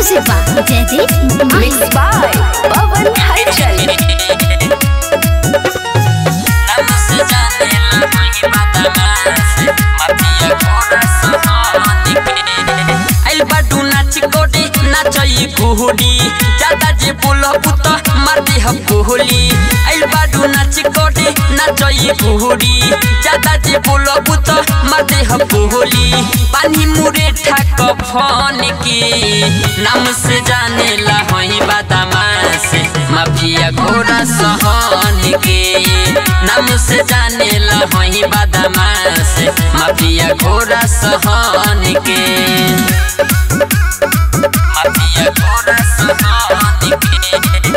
Music by Jaideep Mahi. Mixed by Pawan Halchal. आइल बाडू नाच कोडी नाचई कुहुडी ज्यादा जे बोल पुत मारती हम कुहुली आइल बाडू नाच कोडी नाचई कुहुडी ज्यादा जे बोल पुत मारती हम कुहुली पानी मुरे ठाक फन की नाम से जाने ला होई बादामा से माफिया घोड़ा सहन के नाम से जाने ला होई बादामा से माफिया घोड़ा सहन के माफिया घोड़ा सहन के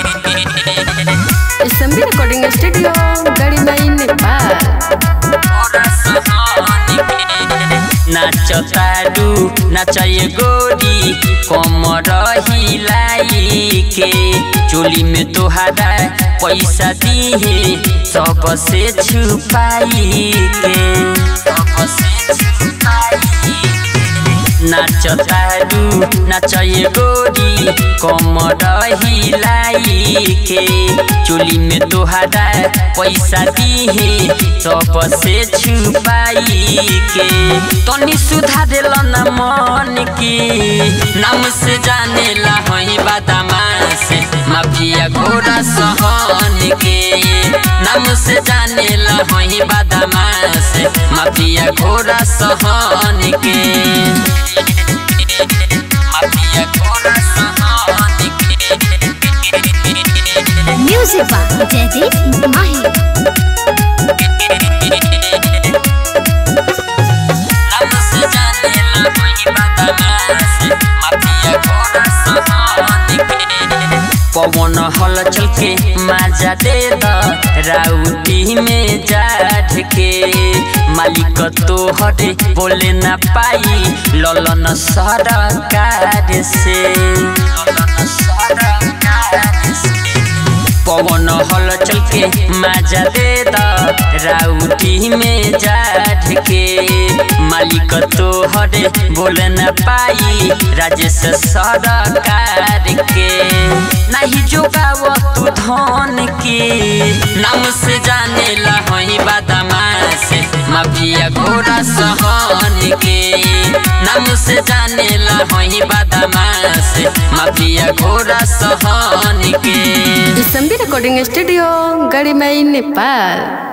SMB Recording Studio, Garima Nepal. नाच ताडू नाचय गोरी कमर हिलाई के चोली में तोहारा पैसा दिहे सबसे छुपाई के सबसे छुपाई नाच तारू नाचय गोरी कमर हिलाई के चोली में तोहारा पैसा दिहे सबसे छुपाई के तनी सुधा दिल न मन की नाम से जाने ला होई बादामा से माफिया घोड़ा सहन के नाम से जाने ला होई बादामा से माफिया घोड़ा सहन के माफिया घोड़ा सहन के Music by Jaideep Mahi. नाम से जाने ला कोई बादामा से माफिया घोड़ा सहन के पवन हल चल के माजा दे द राउटी में जाठ के मालिक तो हटे बोले ना पाई ललन सरकार से ललन सरकार से पवन हल चल के माजा दे द राउटी में जाठ के मालिक तो हरे बोल न पाई राजेश सरकार के नहीं जोगाव तू धन के नाम से जाने ला होई बादामा से माफिया घोड़ा सहन के नाम से जाने ला होई बादामा से माफिया घोड़ा सहन के SMB Recording Studio, Garima Nepal.